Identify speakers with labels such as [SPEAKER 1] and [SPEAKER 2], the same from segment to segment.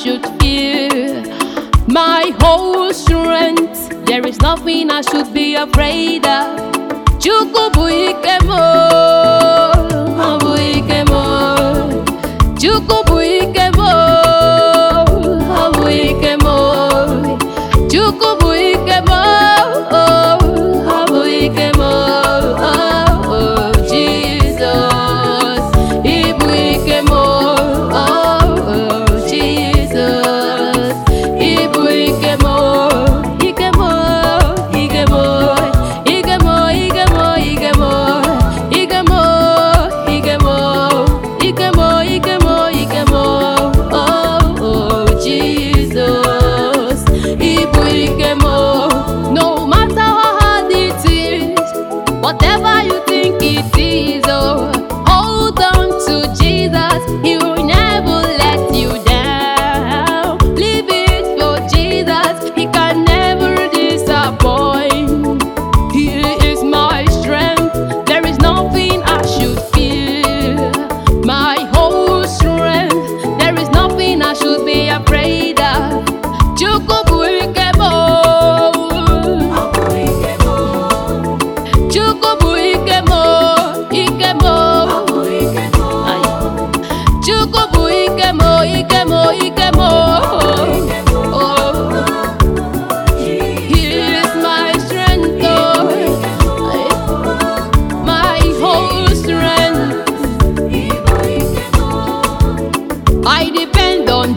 [SPEAKER 1] should fear. My whole strength, there is nothing I should be afraid of. Chukwu bụ ike m, ọ bụ ike m. Chukwu bụ ike m, ọ bụ ike m. Chukwu bụ ike m, ọ bụ ike m. Oh, Jesus, ị bụ ike m, oh, Jesus, ị bụ ike m, ike m, ike m, ike m, ike m, ike m, ike m, ike m, ike m, ike m, ike m, oh, Jesus, ị bụ ike m, no matter how hard it is. Whatever you think it is, oh, hold on to Jesus. He will never let you down. Leave it for Jesus. He can never disappoint. He is my strength. There is nothing I should fear. My whole strength. There is nothing I should be afraid of. Chukwu bụ ike m, oh. Chukwu bụ ike m, ike m. Ay. Chukwu bụ ike m, ike m, ike m. Oh. He is my strength, oh. Ay. My whole strength. I depend on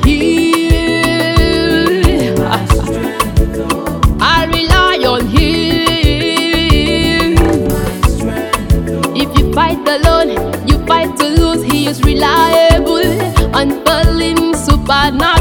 [SPEAKER 1] Him. I rely on Him. If you fight alone, you fight to lose. He is reliable, unfailing, supernatural.